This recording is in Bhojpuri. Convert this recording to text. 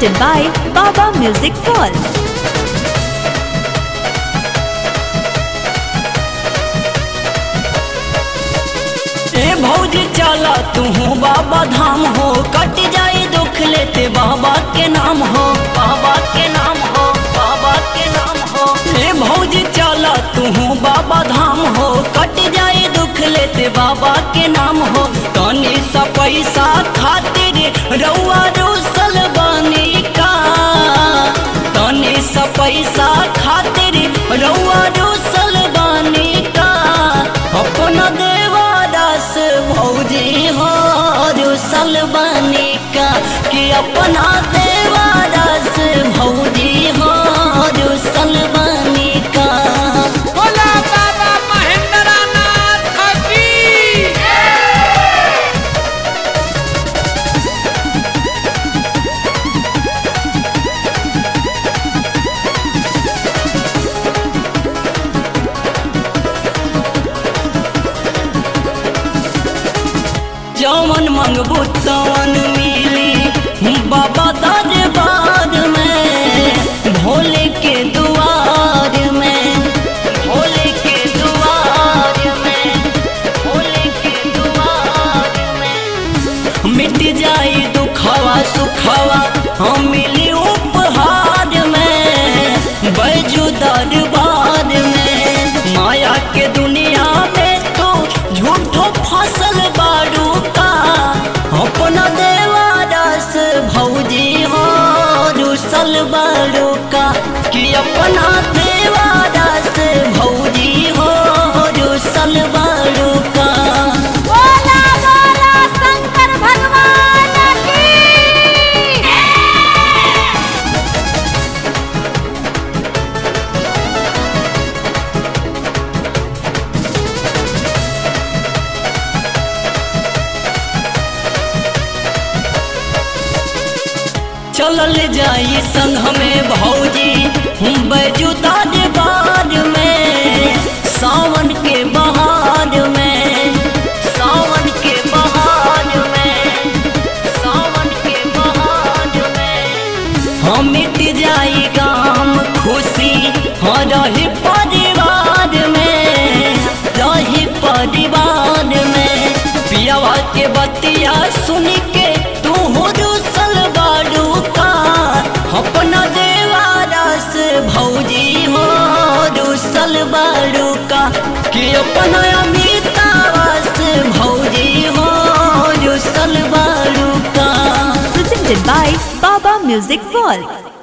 Presented by Baba Music World. ए भौजी चला तू बाबा धाम हो कट जाए दुख लेते बाबा के नाम हो बाबा के नाम हो बाबा के नाम हो ए भौजी चला तू बाबा धाम हो कट जाए दुख लेते बाबा के नाम हो तनी सा पैसा खातिर रउआ रूसल बानी का तनी सा पैसा खातिर रउआ रूसल बानी का अपना देवादास भौजी हो रुसल बानी का कि अपना देवादास भौजी हो रुसल बानी का बोला बाबा महेंद्रनाथ की जवन मंगबू तवन मिली बाबा दरबार में भोले के दुआर में भोले के दुआर में भोले के दुआर में मिट जाई दुखवा सुखवा हम मिली उपहार में बैजू दरबार में माया के दुनिया में तो झूठो फसल बारू का अपना देवादास भौजी हो रुसल बारू का कि अपना देवादास भौजी हो रुसल बारू का बोला बोला शंकर भगवान की चलल जाई संग हमें भौजी हम बैजुता बार में सावन के बहार में सावन के बहार में सावन के बहार में हम मिट जाई गाम खुशी हाँ रही परिवार में रही परिवार में पियावा के बतिया सुन के तू हो रुसल बारू का अपना देवारस भौजी हो रुसल बारू का कि अपना अमितावास भौजी हो रुसल बारू का Presented by Baba Music World.